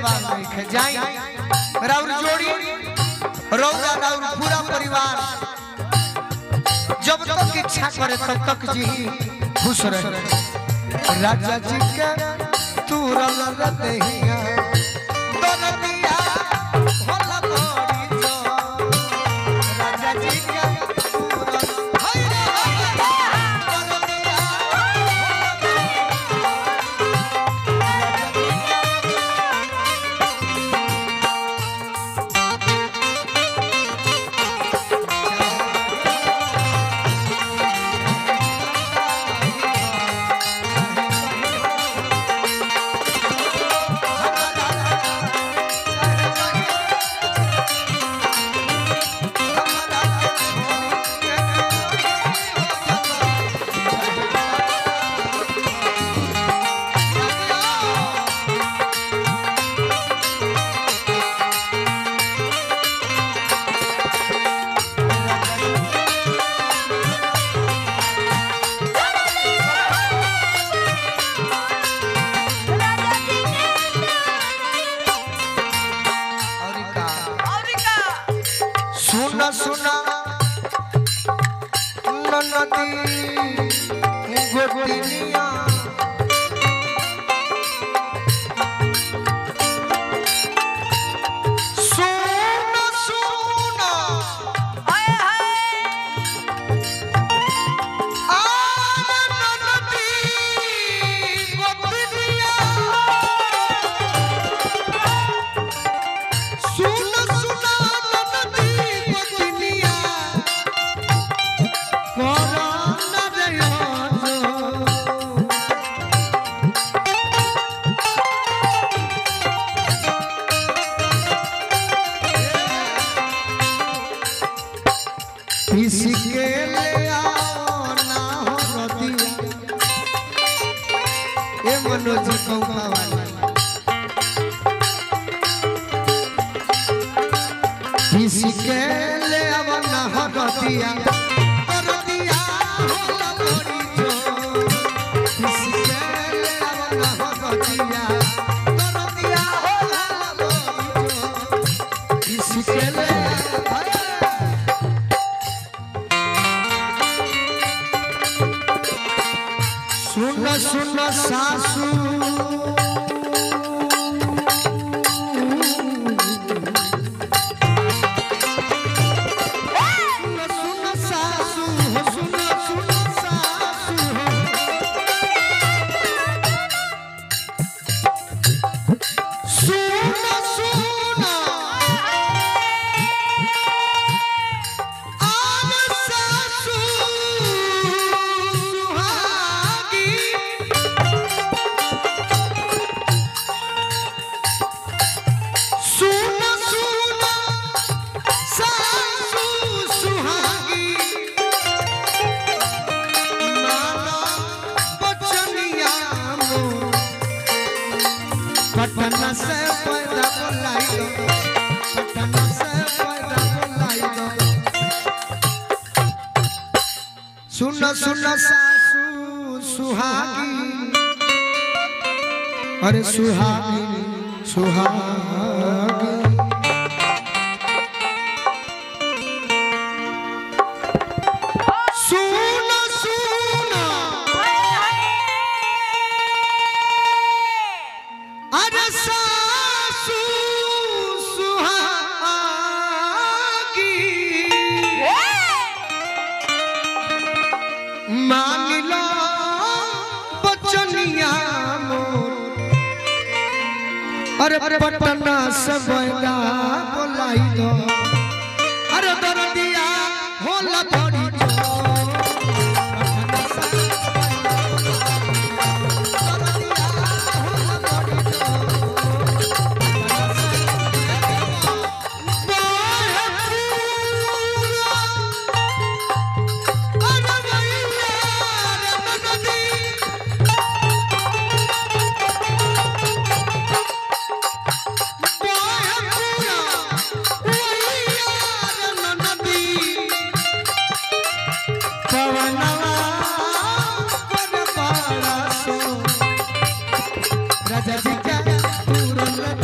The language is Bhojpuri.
जवाब नहीं खे जाई राउर जोड़ी रौदा राउर पूरा परिवार जब तक इच्छा करे तब तक जी खुश रहे राजा जी के तू रल रहिया दरदिया होला बड़ी जो राजा जी के तू रल हाय रे हाय दरदिया और का सुना सुना नदी गोटिनिया सुना सुना आन नदी गोटिनिया सुन सुना नदी गोटिनिया कोरोना रे किसी के ले आओ ना हो नदिया ए मनोज कौका वाला किसी के ले आओ ना हो नदिया नदिया होला बड़ी जो किसी के ले आओ ना हो नदिया नदिया होला बड़ी जो किसी के ले आओ सुन सुन सासू सुन सुन सासू हो, सुन सुन सासू हो। सुन सुन आन सासू सुहागी सुन सुन सासू सुहागी नाना बचनिया मोर पटना से पैदा बोलाई दो पटना से पैदा बोलाई दो सुन सुन सासू सुहागी अरे सुहागी सुहागी सुन सुन अरे सासू सुहागी मान लो बचनिया मोर अरे पटना से बैला बोलाई दो अरे दरदिया होला बड़ी जो पटना से दरदिया होला बड़ी जो पटना से बाहे पूरा अरे भैया रे नदी राजा जी का पूरन